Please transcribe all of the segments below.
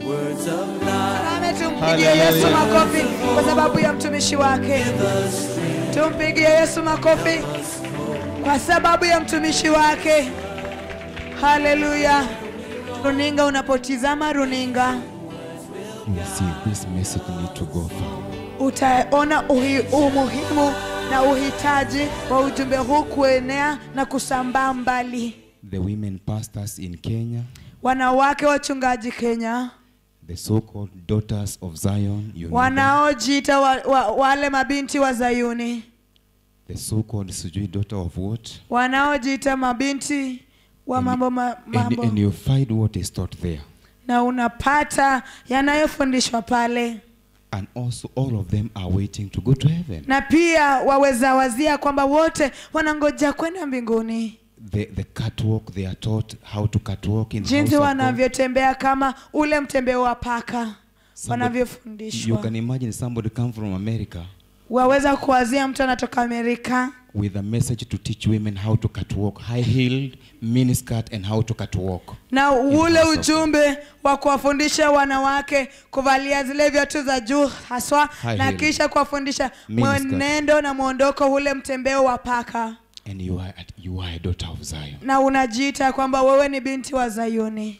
words of life. Ame tumpigie Yesu makofi kwa sababu ya mtumishi wake. Tumpigie Yesu makofi kwa sababu ya mtumishi wake. Haleluya. Runinga, unapotizama runinga you will see this message need to go far. utaona uhi, umuhimu na uhitaji wa ujumbe huu kuenea na kusambaa mbali. The women pastors in Kenya, Wanawake wachungaji Kenya the so-called daughters of Zion, you know them. wanaojiita wa, wa, wale mabinti wa Zayuni, the so-called sijui daughter of what, wanaojiita mabinti wa And- mambo, ma, and, mambo. and you find what is taught there. na unapata yanayofundishwa pale, And also all of them are waiting to go to heaven. na pia waweza wazia kwamba wote wanangoja kwenda mbinguni, The, the catwalk, they are taught how to catwalk in the jinsi house of God. wanavyotembea kama ule mtembeo wa paka Somebody- You wanavyofundishwa. can imagine somebody come from America Waweza kuwazia mtu anatoka Amerika with a message to teach women how to catwalk, high-heeled, miniskirt, and how to catwalk. na ule house of ujumbe wa kuwafundisha wanawake kuvalia zile viatu za juu haswa, High na heel. kisha kuwafundisha Miniskirt. mwenendo na mwondoko ule mtembeo wa paka, And you are, you are a daughter of Zion. na unajiita kwamba wewe ni binti wa Zayuni.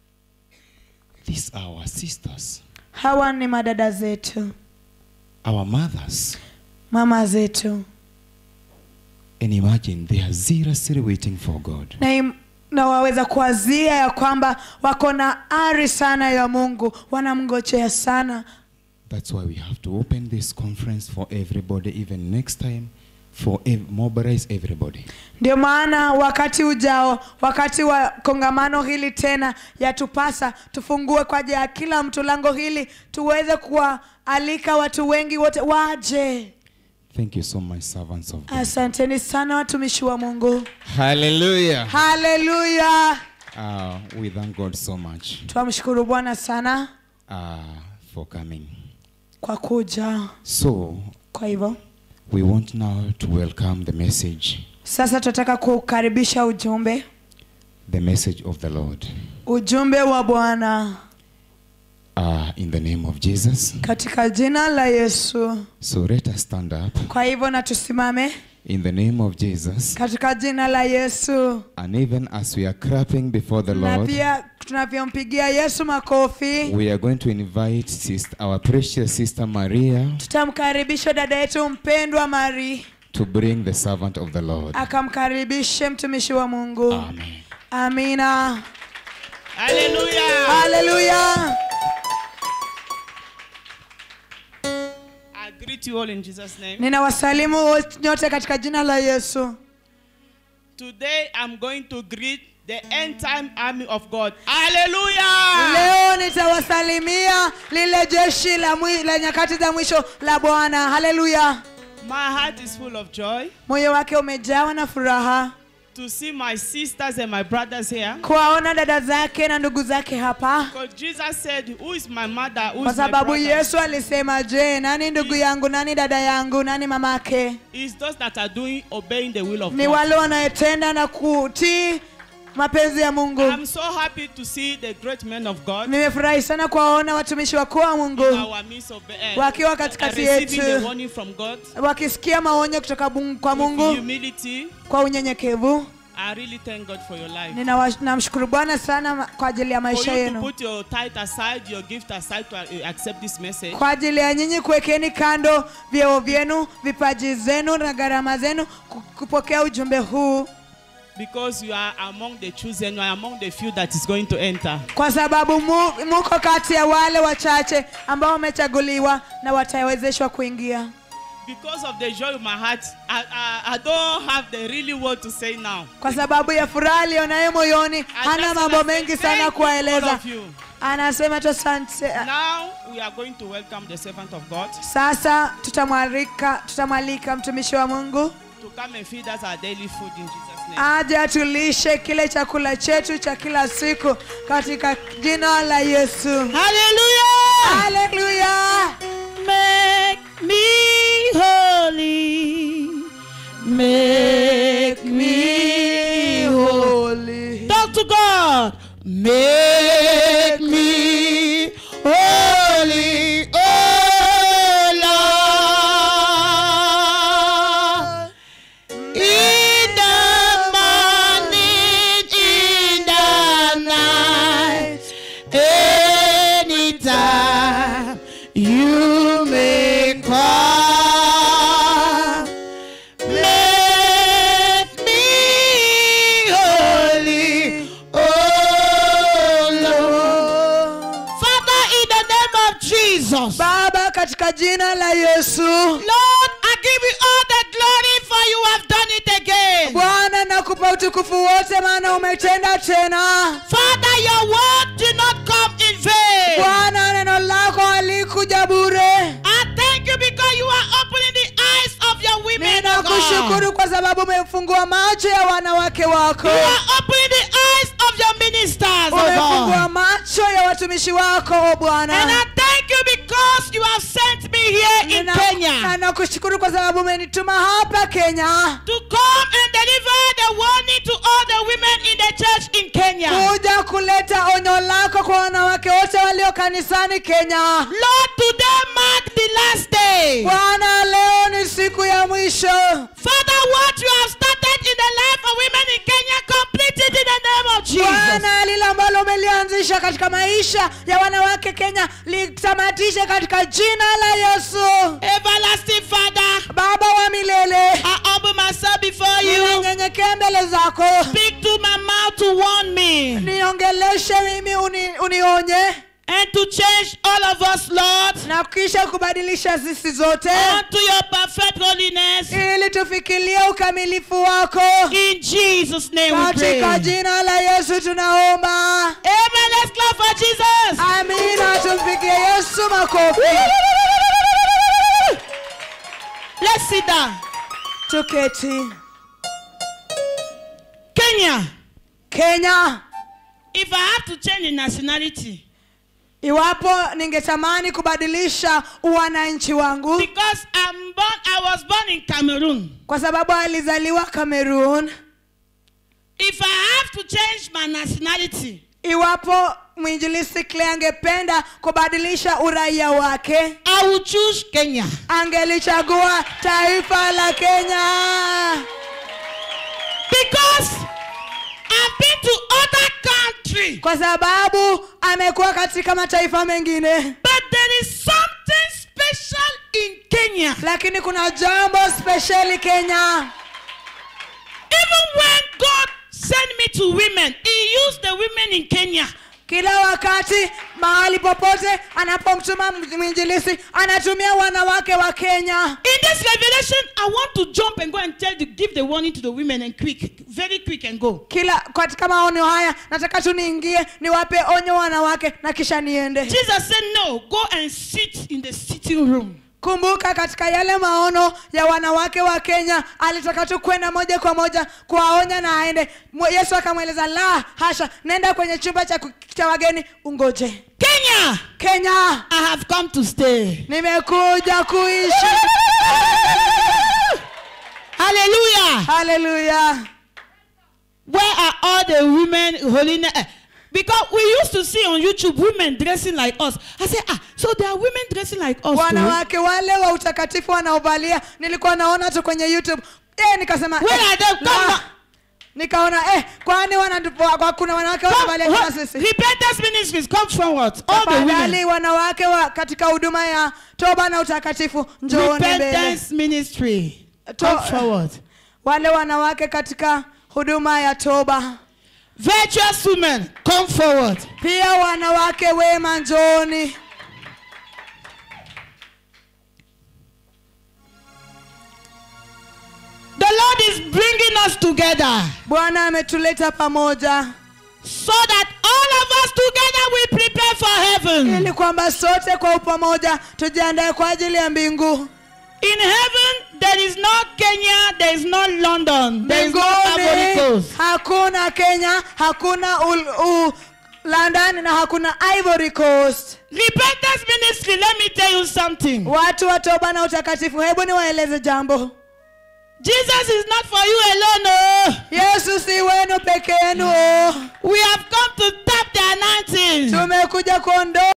These are our sisters, Hawa ni madada zetu, our mothers. mama zetu, And imagine they are seriously waiting for God. na, im, na waweza kuwazia ya kwamba wako na ari sana ya Mungu, wanamngojea sana That's why we have to open this conference for everybody, even next time, for ev- mobilize everybody. Ndio maana wakati ujao, wakati wa kongamano hili tena, yatupasa tufungue kwa ajili ya kila mtu lango hili, tuweze kuwaalika watu wengi wote waje. Thank you so much, servants of God. Asanteni sana watumishi wa Mungu, Hallelujah. haleluya. Uh, we thank God so much Twamshukuru Bwana sana uh, for coming. kwa kuja. So, Kwa hivyo we want now to welcome the message, sasa tunataka kukaribisha ujumbe, the message of the Lord. ujumbe wa Bwana Uh, in the name of Jesus. katika jina la Yesu. So let us stand up Kwa hivyo na tusimame in the name of Jesus. katika jina la Yesu. And even as we are clapping before the na Lord, pia tunavyompigia Yesu makofi, we are going to invite sister, our precious sister Maria tutamkaribisha dada yetu mpendwa Mari to bring the servant of the Lord. akamkaribishe mtumishi wa Mungu. Amen. Amina, Hallelujah. haleluya. I greet you all in Jesus' name. Ninawasalimu wote- nyote katika jina la Yesu. Today I'm going to greet the end time army of God. Hallelujah. Leo nitawasalimia lile jeshi la, mwi, la nyakati za mwisho la Bwana. Haleluya, My heart is full of joy moyo wake umejawa na furaha to see my sisters and my brothers here. kuwaona dada zake na ndugu zake hapa, Because Jesus said, Who is my mother? Who kwa is my sababu brother? Yesu alisema, je, nani ndugu yangu, nani dada yangu, nani mamake? It's those that are doing, obeying the will of Ni God. wale wanaotenda na kutii mapenzi ya Mungu. I'm so happy to see the great men of God Nimefurahi sana kuwaona watumishi wakuu wa in Mungu our midst of uh, Wakiwa uh, katikati receiving yetu. the warning from God. wakisikia maonyo kutoka Mungu- kwa With Mungu humility, kwa unyenyekevu. I really thank God for your life. Ninawa- Namshukuru Bwana sana ma- kwa ajili ya For maisha you to yenu, put your tithe aside, your gift aside to uh, accept this message. kwa ajili ya nyinyi kuwekeni kando vyeo vyenu, vipaji zenu na gharama zenu ku- kupokea ujumbe huu, Because you are among the chosen, you are among the few that is going to enter. kwa sababu mu, muko kati ya wale wachache ambao wamechaguliwa na watawezeshwa kuingia. Because of the joy of my heart, I, I, I don't have the really word to say now. Kwa sababu ya furaha aliyonayo moyoni, I hana just mambo wanna say mengi thank sana you to all kuwaeleza. of you. Anasema tu asante. Now we are going to welcome the servant of God Sasa tutamwalika tutamwalika mtumishi wa Mungu to come and feed us our daily food in Jesus' name. aje atulishe kile chakula chetu cha kila siku katika jina la Yesu. Hallelujah! Haleluya! Make me holy. Make me holy. Holy. Talk to God. Make me Jesus. baba katika jina la yesu Lord, I give you all the glory for you have done it again. bwana nakupa utukufu wote maana umetenda tena Father, your word did not come in vain. bwana neno lako halikuja bure I thank you because you are opening the eyes of your women. oh God. ninakushukuru kwa sababu umefungua macho ya wanawake wako You are opening the eyes of your ministers, oh umefungua God. macho ya watumishi wako o And bwana I thank you because you have sent me here in Nina- na Kenya nakushukuru kwa sababu umenituma hapa kenya to come and deliver the warning to all the women in the church in Kenya. kuja kuleta onyo lako kwa wanawake wote walio kanisani kenya Lord, today mark the last day. bwana leo ni siku ya mwisho Father, what you have started in the life of women in Kenya, complete it in the name of Jesus. bwana lile ambalo umelianzisha katika maisha ya wanawake kenya litamatishe katika jina la yesu Everlasting Father, baba wa milele I humble myself before you. ninanyenyekea mbele zako Speak to my mouth to warn me niongeleshe mimi uni, unionye and to change all of us, Lord, na kisha kubadilisha sisi zote unto your perfect holiness. ili tufikirie ukamilifu wako In Jesus' name we pray. katika jina la yesu tunaomba Amen. Let's clap for Jesus. amina tumpigie yesu makofi Let's sit down. tuketi Kenya, kenya if I have to change the nationality, iwapo ningetamani kubadilisha uwananchi wangu because I'm born, I was born in Cameroon. kwa sababu alizaliwa cameroon If I have to change my nationality, iwapo mwinjilisi Clay angependa kubadilisha uraia wake I will choose Kenya. angelichagua taifa la kenya Because I've been to other countries, kwa sababu amekuwa katika mataifa mengine but there is something special in Kenya. lakini kuna jambo spesheli kenya Even when God sent me to women, He used the women in Kenya. kila wakati mahali popote anapomtuma mwinjilisi anatumia wanawake wa kenya In this revelation, I want to jump and go and tell the give the warning to the women and quick, very quick and go. kila katika maonyo haya nataka tu niingie niwape onyo wanawake na kisha niende Jesus said, No, go and sit in the sitting room. kumbuka katika yale maono ya wanawake wa kenya alitaka tu kwenda moja kwa moja kuwaonya na aende Mwe- yesu akamweleza la hasha nenda kwenye chumba cha, ku- cha wageni ungoje Kenya, kenya I have come to stay. nimekuja kuishi Hallelujah. haleluya Where are all the women holding? eh, Because we used to see on YouTube women dressing like us. I said, ah, so there are women dressing like us. too? wanawake wale wa utakatifu wanaovalia nilikuwa naona tu kwenye youtube eh, nikasema Where eh, are they? Come la. on. nikaona eh, kwani wanatu- kwa kuna wanawake Come, wanavalia kama what- sisi Repentance ministries, come forward. All the tafadhali women. wanawake wa katika huduma ya toba na utakatifu njooni mbele Repentance ministry, To- come forward. wale wanawake katika huduma ya toba Virtuous women, come forward. pia wanawake wema njooni The Lord is bringing us together bwana ametuleta pamoja so that all of us together we prepare for heaven. ili kwamba sote kwa upamoja tujiandae kwa ajili ya mbingu In heaven, there is no Kenya, there is no London, there is no Ivory mbinguni Coast. hakuna kenya hakuna ul, u, london na hakuna ivory coast Repentance ministry, let me tell you something. watu wa toba na utakatifu hebu niwaeleze jambo Jesus is not for you alone. Oh. yesu si wenu peke yenu oh. We have come to tap the anointing. tumekuja kuondoa